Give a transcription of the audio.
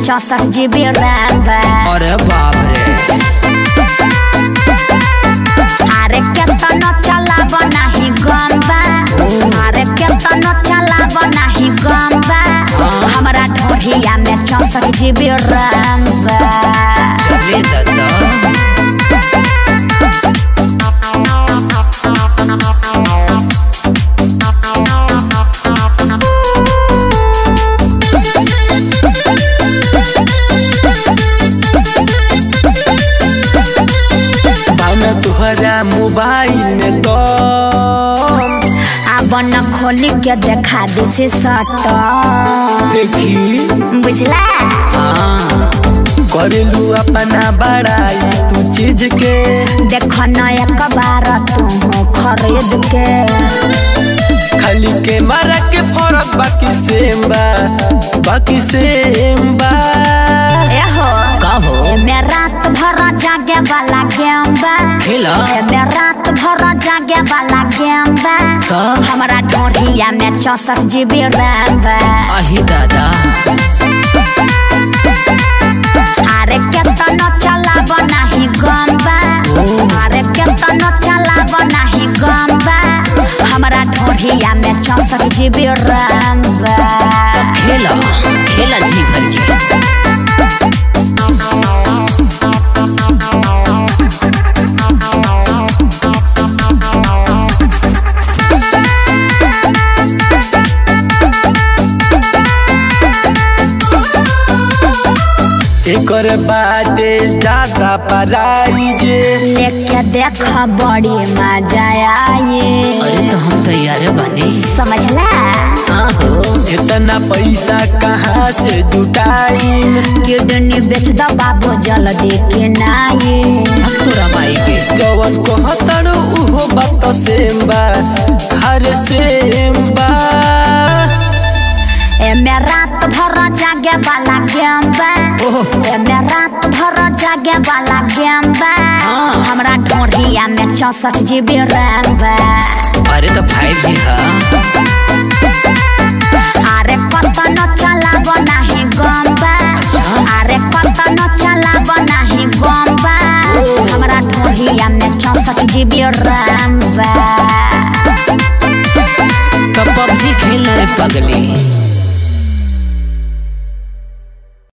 चौसठ GB RAM बा अरे बाप रे अरे केतनो चलाब नाही गम बा अरे केतनो चलाब नाही गम बा हमरा ढोढ़िया में चौसठ जीबी रैम बा चले दादा भावना तुहरा मोबाइल में तो अब न खोली के देखा दिसे सट देखी बुझला हाँ करेलू अपना बड़ाई तू चीज के देख न एक बार तू खरीद के खाली के मारा के फरक बाकी सेम बा बाकी सेम बा एहो का हो एमे रात भर जागे वाला गेम बा खेला एमे रात भर जागे वाला गेम बा का हमरा ढोढ़िया में चौसठ जीबी रैम बा आही दादा अरे केतनो चलाब नाही गम बा अरे केतनो चलाब नाही गम बा हमरा ढोढ़िया में चौसठ जीबी रैम बा खेला खेला जी भर के एकर बाटे ज्यादा प्राइज लेके देख बड़ी मजा आए अरे तो हम तैयार बने समझला हाँ हो इतना पैसा कहाँ से जुटाई किडनी बेच दो बाबू जल्दी के नाये अब तोरा माई के जवन कहतड़ उहो बात सेम बा हर सेम बा एमे रात भर जागे वाला गेम बा ओहो एमे रात भर जागे वाला गेम बा हाँ। हमरा ढोढ़िया में चौसठ जीबी रैम बा अरे तो फाइव जी हाँ अरे कतनो चलाब नाही गम बा अच्छा। अरे कतनो चलाब नाही गम बा हमरा ढोढ़िया में चौसठ जीबी रैम बा तो पबजी खेलना रे पगली